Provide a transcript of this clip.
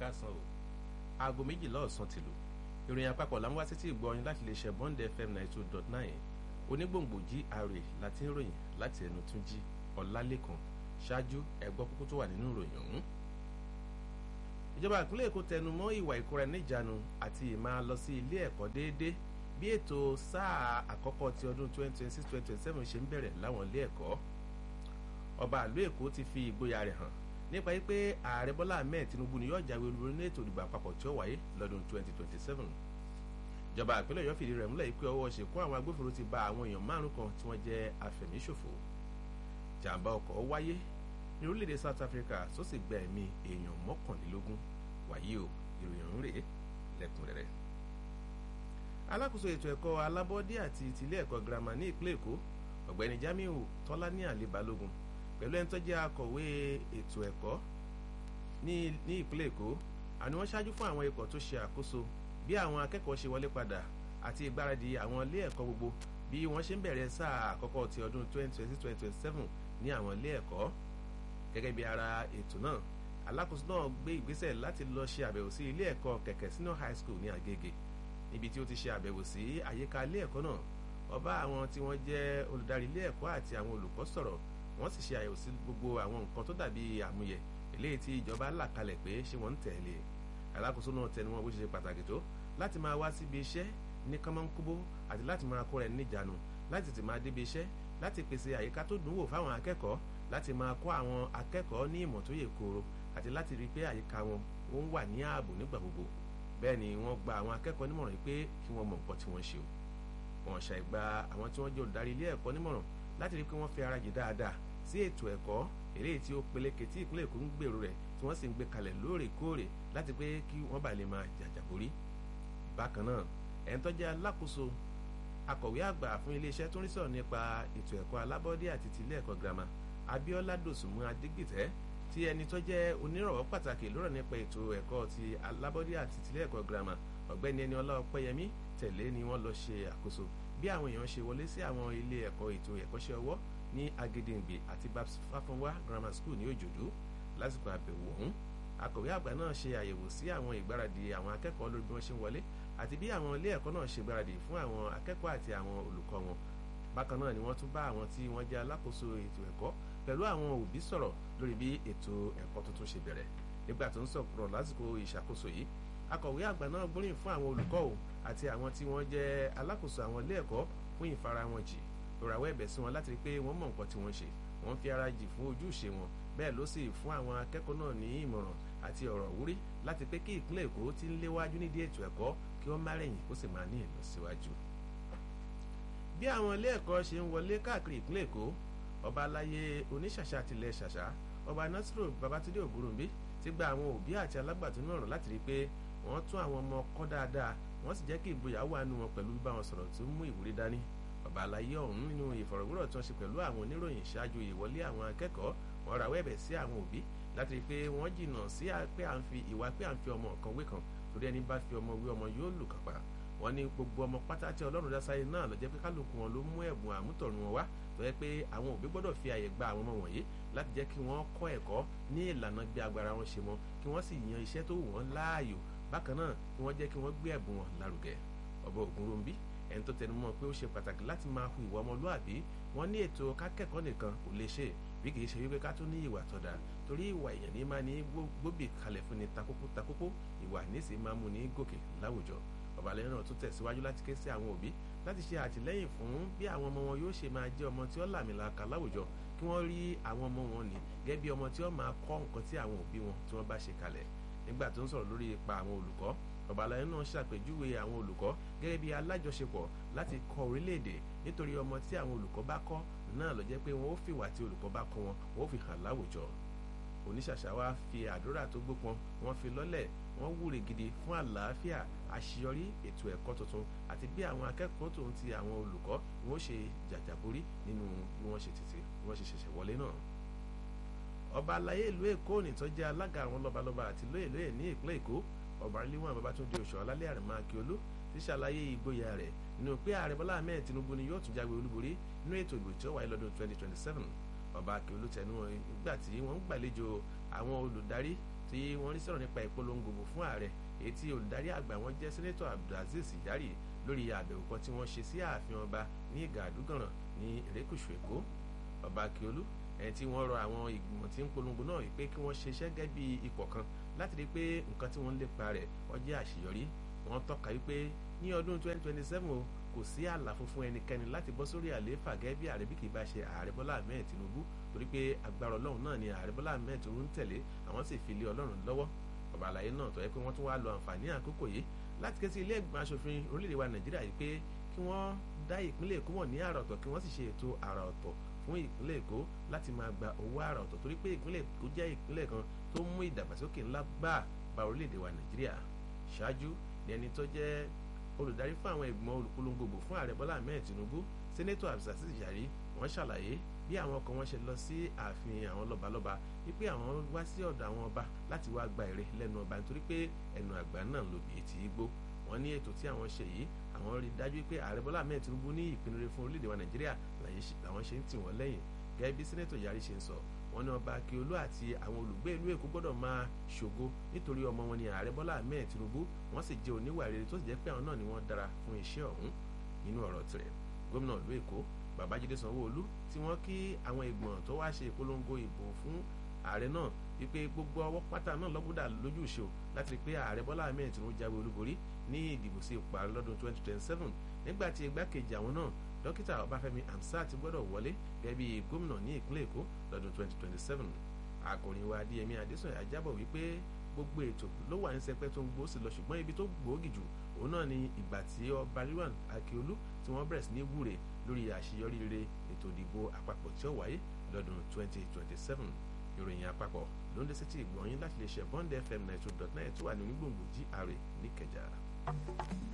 ẹ̀ka san o aago méjìlá ọ̀sán ti lù ìròyìn àpapọ̀ là ń wá sétí ìgbọ́yìn láti lè ṣe bond fm ninety two dot nine onígbòǹgbò gra láti ń ròyìn láti ẹnu tún jí ọ̀làlẹ́kan ṣáájú ẹ̀gbọ́ kúkú tó wà nínú ìròyìn ọ̀hún. ìjọba ìpínlẹ̀ èkó tẹnu mọ́ ìwà ìkóra níjàánu àti ìmáa lọ sí ilé ẹ̀kọ́ déédéé bí ètò sáà àkọ́kọ́ ti ọdún twenty twenty six twenty twenty seven ṣe ń bẹ̀rẹ̀ láwọn ilé ẹ̀kọ́ ọba àlú èkó ti fi ìgboyà rẹ̀ hàn nípa wípé ààrẹ bọ́lá ahmed tinubu ni yóò jáwé olúborí ní ètò ìdìbò àpapọ̀ tí ó wáyé lọ́dún twenty twenty seven ìjọba ìpínlẹ̀ ọ̀yọ́ fìdí rẹ̀ múlẹ̀ pé ọwọ́ ṣèkú àwọn agbófinró ti ba àwọn èèyàn márùn kan tí wọ́n jẹ́ afẹ̀míṣòfò jàǹbá ọkọ̀ wáyé ní orílẹ̀-èdè south africa tó sì gba ẹ̀mí èèyàn mọ́kànlélógún wàyí o ìròyìn ọ̀hún rèé lẹ́kùnrẹ́rẹ́ alákòóso ètò ẹ̀kọ́ alábọ́dé àti tìlé ẹ̀kọ́ girama ní ìpínlẹ̀ èkó ọ̀gbẹ́ni jamiu tọ́lání àlè balógun pẹ̀lú ẹni tó jẹ́ akọ̀wé ètò ẹ̀kọ́ ní ìpínlẹ̀ èkó àni wọ́n ṣáájú fún àwọn ikọ̀ tó ṣe àkóso bí àwọn akẹ́kọ̀ọ́ ṣe wọlé padà àti ìgbáradì àwọn ilé ẹ̀kọ́ gbogbo bí wọ́n ṣe ń bẹ̀rẹ̀ sáà àkọ́kọ́ ti ọdún 2026-2027 ní àwọn ilé ẹ̀kọ́ gẹ́gẹ́ bí ara ètò náà alákòóso náà gbé ìgbésẹ̀ láti lọ ṣe àbẹ̀wò sí ilé ẹ̀kọ́ kẹ̀kẹ́ senior high school ní agége níbi tí ó ti ṣe àbẹ̀wò sí àyíká ilé ẹ̀kọ́ náà ọba àwọn tí wọ́n jẹ́ olùdarí ilé ẹ̀kọ́ àti àwọn olùkọ́ sọ̀rọ̀ wọ́n sì ṣe àyẹ̀wò sí gbogbo àwọn nǹkan tó dàbí àmúyẹ eléyìí tí ìjọba là kalẹ̀ pé ṣé wọ́n ń tẹ̀lé alákòóso náà tẹnu wọn bó ṣe ṣe pàtàkì tó láti máa wá síbi iṣẹ́ ní kánmọ́nkúbó àti láti máa kó rẹ̀ níjànú láti ti máa débi iṣẹ́ láti pèsè àyíká tó dùn wò fáwọn akẹ́kọ̀ọ́ láti máa kọ́ àwọn akẹ́kọ̀ọ́ ní ìmọ̀ tó yè kooro àti láti rí i pé àyíká wọn ó ń wà ní ààbò nígbà gbogbo bẹ́ẹ̀ ni wọ́n gba àwọn akẹ́kọ̀ọ́ nímọ̀ràn pé kí wọ́n mọ nǹkan tí wọ́n ṣe o wọ́n ṣàìgba àwọn tí wọ́n jẹ́ olùdarí ilé ẹ̀kọ́ nímọ̀ràn láti rí i pé wọ́n fi ara jì dáadáa sí ètò ẹ̀kọ́ eléyìí tí ó peléke tí ìpínlẹ̀ èkó ń gbèrò rẹ̀ tí wọ́n sì ń gbé kalẹ̀ lóòrèkóòrè láti pé kí wọ́n bá lè máa jàjàborí. bákan náà ẹni tó jẹ́ alákòóso akọ̀wé àgbà fún iléeṣẹ́ tó ń rí sọ̀rọ̀ nípa ètò ẹ̀kọ́ alábọ́dé àti tilé ẹ̀kọ́ girama abiola dòsùnmú adigbìtẹ́ tí ẹni tó jẹ́ onírànwọ́ pàtàkì lọ́rọ̀ nípa ètò ẹ̀kọ́ ti alábọ́dé àti tilé ẹ̀kọ́ girama ọ̀gbẹ́ni ẹni ọlá ọpẹ́yẹmí tẹ̀lé ni wọ́n lọ ṣe àkóso bí àwọn èèyàn ṣe wọlé sí àwọn ilé ẹ̀kọ́ ètò ẹ̀kọ́ṣẹ́ ọwọ́ ní agedengbe àti babs fáfúnwá grammar school ní òjòdú lásìkò àbẹ̀wò ọ̀hún akọ̀wé àgbà náà ṣe àyẹ̀wò sí àwọn ìgbáradì àwọn akẹ́kọ̀ọ́ lórí bí wọ́n ṣe ń wọlé àti bí àwọn ilé ẹ̀kọ́ náà ṣe gbáradì fún àwọn akẹ́kọ̀ọ́ àti àwọn olùkọ́ wọn bákan náà ni wọ́n tún bá àwọn tí wọ́n jẹ́ alákòóso ètò ẹ̀kọ́ pẹ̀lú àwọn òbí sọ̀rọ̀ lórí bí ètò ẹ̀kọ́ tuntun ṣe bẹ̀rẹ̀ nígbà tó ń sọ̀rọ̀ lásìkò ìṣàkóso yìí akọ̀wé àgbà náà gbóríyìn fún àwọn olùkọ́ ò àti àwọn tí wọ́n jẹ́ alákòóso àwọn ilé ẹ̀kọ́ fún ìfara wọn jì rọ̀ràwọ̀ ẹ̀bẹ̀ sí wọn láti rí pé wọ́n mọ̀ nǹkan tí wọ́n ṣe wọ́n fi ara jì fún ojúṣe wọn bẹ́ẹ̀ ló sì fún àwọn akẹ́kọ̀ọ́ náà ní ìmọ̀ràn àti ọ̀rọ̀ wúrí láti pé kí ìpínlẹ̀ èkó ti ń léwájú nídìí ètò ẹ̀kọ́ kí wọ́n má rẹ̀yìn kó sì máa ní ìlọsíwájú. bí àwọn ilé ẹ̀kọ́ ṣe ń wọlé káàkiri ìpínlẹ̀ èkó ọba aláyé oníṣàṣà tilẹ̀ ṣàṣà ọba nasiru babatunde ògúrùnbí ti gba àwọn òbí àti alágbàtún náà rọ̀ láti rí i pé wọ́n tún àwọn ọmọ kọ́ dáadáa wọ́n sì jẹ́ kí ìgboyà wà nù wọn pẹ̀lú bíbá wọn sọ̀rọ̀ tó mú ìwúrí dání bàbá àlàyé ọ̀hún nínú ìfọ̀rọ̀wérọ̀ tí wọ́n ṣe pẹ̀lú àwọn oníròyìn ṣáájú ìwọlé àwọn akẹ́kọ̀ọ́ wọn rawọ́ ẹ̀bẹ̀ sí àwọn òbí láti rí i pé wọ́n jìnnà sí pé à ń fi ìwà pé à ń fi ọmọ kan wé kan torí ẹni bá fi ọmọ wé ọmọ yóò lù kápá wọn ní gbogbo ọmọ pátá tí ọlọ́run dásáyé náà lọ jẹ́ pé kálukú wọn ló mú ẹ̀bùn àmútọ̀run wọn wá tó yẹ pé àwọn òbí gbọ́dọ̀ fi àyè gba àwọn ọmọ wọ̀nyí láti jẹ́ kí wọ́n kọ́ ẹ̀kọ́ ní ìlànà bí agbára wọn ṣe mọ kí wọ́n sì yan iṣẹ́ tó wù wọ́n láàyò bákan náà kí wọ́n jẹ́ kí wọ́n gbé ẹ̀bùn wọn lárugẹ ọba ògúnròmbí ẹni tó tẹnu mọ́ pé ó ṣe pàtàkì láti máa hu ìwà ọmọlúàbí wọn ní ètò kákẹ́kọ̀ọ́ nìkan kò lè ṣe bí kì í ṣe wípé ká tó ní ìwà tọ́da torí ìwà èèyàn ní máa ní gbóbì kalẹ̀ fún ni takókó takókó ìwà nísì máa mú ní gòkè láwùjọ ọ̀bàlẹ̀ náà tún tẹ̀síwájú láti ké sí àwọn òbí láti ṣe àtìlẹ́yìn fún bí àwọn ọmọ wọn yóò ṣe máa jẹ́ ọmọ tí ó làmìlaka láwùjọ kí wọ́n rí àwọn ọmọ wọn ní gẹ́gẹ́ bí ọmọ tí ó máa kọ́ nǹkan tí àwọn òbí wọn tí wọ́n bá ṣe kalẹ̀ nígbà tó ń sọ̀rọ̀ lórí ipa àwọn olùkọ́ ọ̀bàlàyé náà ṣàpèjúwe àwọn olùkọ́ gẹ́gẹ́ bí alájọṣepọ̀ láti kọ́ orílẹ̀-èdè nítorí ọmọ tí àwọn olùkọ́ bá kọ́ náà ló jẹ́ pé wọ́n ó fìwà tí olùkọ́ bá kọ́ wọn wọ́n ó fi hàn láwùjọ oníṣàṣà wa fi àdúrà tó gbópọn wọ́n fi lọ́lẹ̀ wọ́n wúre gidi fún àlàáfíà àṣeyọrí ètò ẹ̀kọ́ tuntun àti bí àwọn akẹ́kọ̀ọ́ tòun ti àwọn olùkọ́ ni wọ́n ṣe jàjàborí nínú bí wọ́n ṣe tètè bí wọ́n ṣe ṣẹ̀ṣẹ̀ wọlé náà ọba alayé ìlú èkó nìtọ́ jẹ́ alága àwọn lọ́balọ́ba àti lóyè lóyè ní ìpínlẹ̀ èkó ọba rilíwọ̀n babatunde oṣù ọlálẹ́ àrẹ̀mọ akíolú ti ṣàlàyé ìgboyà rẹ̀ nínú pé ààrẹ bọ́lá ahmed tinubu ni yóò tún jáwé olúborí nínú ètò ìbò tí ó wáyé lọ́dún 2027 ọba akíolú tẹnu wọn nígbà tí wọ́n ń gbàlejò àwọn olùdarí tí wọ́n rí sọ̀rọ̀ nípa ìpolongo fún ààrẹ èyí tí olùdarí àgbà wọn jẹ́ sẹ́nẹ́tọ̀ abdulaziz yari lórí àbẹ̀wò kan tí wọ́n ṣe sí ààfin ọba ní gàdúgànràn ní erékùṣù èkó ọba akíolú ẹni tí wọ́n rọ àwọn ìgbìmọ̀ tí ń polongo náà pé kí wọ́n ṣiṣẹ́ gẹ́gẹ́ bí ipò kan láti rí i pé nǹkan tí wọ́n ń lépa rẹ̀ ó jẹ́ àṣeyọrí wọ́n tọ́ka wípé ní ọdún 2027 o kò sí àlàfo fún ẹnikẹ́ni láti bọ́ sórí àlééfà gẹ́gẹ́ bí ààrẹ bí kì í bá ṣe ààrẹ bọ́lá ahmed tinubu torí pé agbára ọlọ́run náà ni ààrẹ bọ́lá ahmed tinubu ń tẹ̀lé àwọn sì fi lé ọlọ́run lọ́wọ́ ọba àlàyé náà tó yẹ pé wọ́n tún wá lo àǹfààní àkókò yìí láti ké sí ilé ìgbìmọ̀ asòfin orílẹ̀-èdè wa nàìjíríà yìí pé kí wọ́n dá ìpínlẹ̀ èkó mọ̀ ní àrà ọ̀tọ̀ kí wọ́n sì ṣe ètò àrà ọ̀tọ̀ fún ìpínlẹ̀ èkó láti máa gba owó àrà ọ̀tọ̀ torí pé ìpínlẹ̀ èkó jẹ́ ìpínlẹ̀ kan tó mú ìdàgbàsókè ńlá gbà bá orílẹ̀-èdè wa nàìjíríà ṣáájú ni ẹni tó jẹ́ olùdarí fún àwọn ìgbìmọ̀ olùpolongbò fún ààrẹ bọ́lá ahmed tinubu sẹ́nẹ́tọ̀ abdulsasis yari wọ́n ṣàlàyé bí àwọn ọkọ̀ wọn ṣe lọ sí ààfin àwọn lọ́balọ́ba wípé àwọn wá sí ọ̀dọ̀ àwọn ọba láti wá gba èrè lẹ́nu ọba nítorí pé ẹnu àgbà náà ló bìí tí í gbó wọ́n ní ètò tí àwọn ṣe yìí àwọn rí dájú pé ààrẹ bọ́lá ahmed tinubu ní ìpinnu rere fún orílẹ̀-èdè wa nàìjíríà làwọn ṣe ń tì wọ́n lẹ́yìn gẹ́gẹ́ bí sẹ́nẹ́tọ̀ yari ṣe ń sọ wọ́n ní ọba akíolú àti àwọn olùgbé ìlú èkó gbọ́dọ̀ máa ṣògo nítorí ọmọ wọn ni ààrẹ bọ́lá ahmed tinubu wọ́n sì jẹ́ oníwà rere tó sì jẹ́ pé àwọn náà ni wọ́n dára fún iṣẹ́ ọ̀hún nínú ọ̀rọ̀ tirẹ̀ gómìnà ìlú èkó babájídé sanwóolu tí wọ́n kí àwọn ìgbọ̀n tó wá ṣe ìpolongo ìbò fún ààrẹ náà wípé gbogbo ọwọ́ pátá náà lọ́gbọ́dà lójú ìṣó láti rí pé ààrẹ bọ́lá ahmed tinubu jáwé olúborí ní ìdìbò sí ipò ààrẹ lọ́dún 2027 nígbà tí igbákejì àwọn náà dókítà ọbáfẹ́mi hamsat gbọ́dọ̀ wọlé gẹ́gẹ́ bí gómìnà ní ìpínlẹ̀ èkó lọ́dún 2027 akọrin wa adéyẹmí adésànyà jábọ̀ wípé gbogbo ètò ló wà ní sẹpẹ́ tó ń gbó sí lọ ṣùgbọ́n ibi tó gbòógì jù òun náà ni ìgbà tí ọba rilwan akiolu tí wọ́n bẹ̀rẹ̀ sí ní wúre lórí àṣeyọrí rere ètò ìdìbò àpapọ̀ tí ó wáyé lọ́dún 2027 ìròyìn àpapọ̀ ló ń dé sétí ìgbọ̀nyín láti lè ṣe bond fm 92.9 tó wà ní onígbòǹgbò gra níkẹjà.